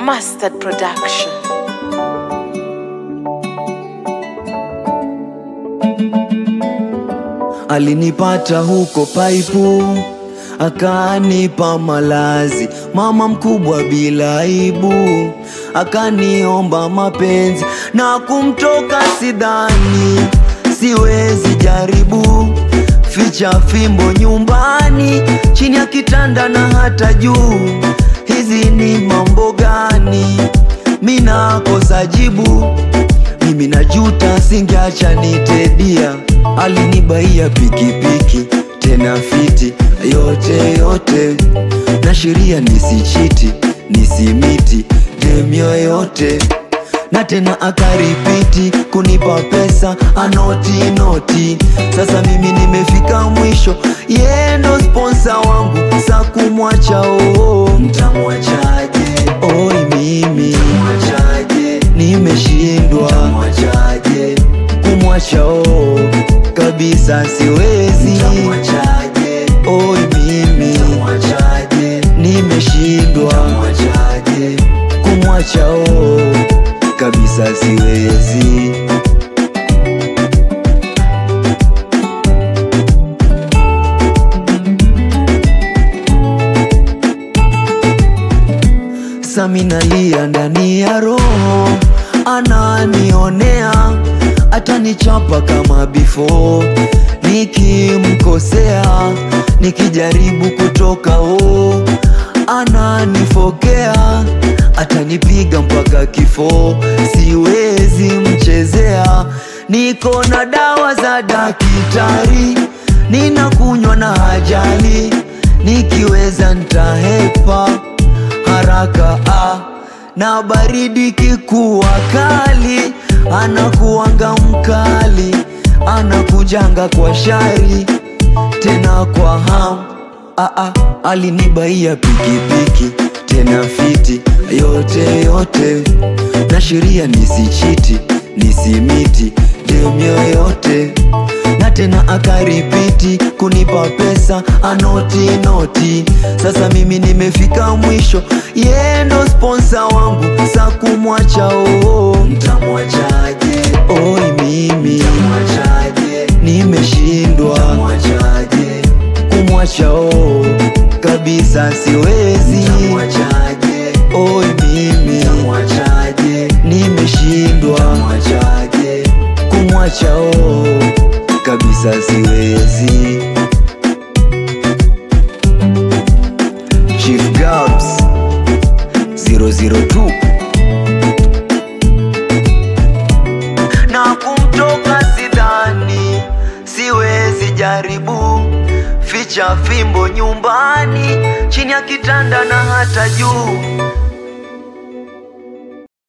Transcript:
Mustard Production. Alinipata huko paipu, akanipa malazi, mama mkubwa bila aibu, akaniomba mapenzi na kumtoka sidhani, siwezi jaribu, ficha fimbo nyumbani, chini ya kitanda na hata juu, hizi ni mambo gani? Mina kosa jibu mimi najuta, singeacha nitedia. Alinibaia pikipiki tena fiti, yote yote na sheria, nisichiti nisimiti dem yoyote, na tena akaripiti kunipa pesa anoti noti. Sasa mimi nimefika mwisho, yeye ndo sponsa wangu, sa kumwacha oo, mtamwachaje? Oi mimi mwachaje? Nimeshindwa mwachaje? Kumwacha oo kabisa siwezi, mtamwachaje? Oi mimi mwachaje? Nimeshindwa mwachaje? Kumwacha oo kabisa siwezi. Saminalia ndani ya roho, ananionea atanichapa kama before, nikimkosea nikijaribu kutoka o, ananifokea atanipiga mpaka kifo, siwezi mchezea. Niko na dawa za dakitari, ninakunywa na hajali, nikiweza ntahepa haraka ah. Na baridi kikuwa kali, anakuanga mkali, anakujanga kwa shari tena kwa ham ah, ah. Alinibaia pikipiki tena fiti, yote yote na sheria, nisichiti nisimiti dem yoyote na tena akaripiti kunipa pesa anoti noti. Sasa mimi nimefika mwisho, yeye ndo sponsa wangu, sa kumwacha oo, mtamwachaje? Oi mimi mtamwachaje? Nimeshindwa mtamwachaje? Kumwacha oo kabisa siwezi, mtamwachaje? Oi mimi mtamwachaje? Nimeshindwa mtamwachaje? Kumwacha oo kabisa siwezi. Chief Gabs 002 na kumtoka sidhani, siwezi jaribu, ficha fimbo nyumbani, chini ya kitanda na hata juu,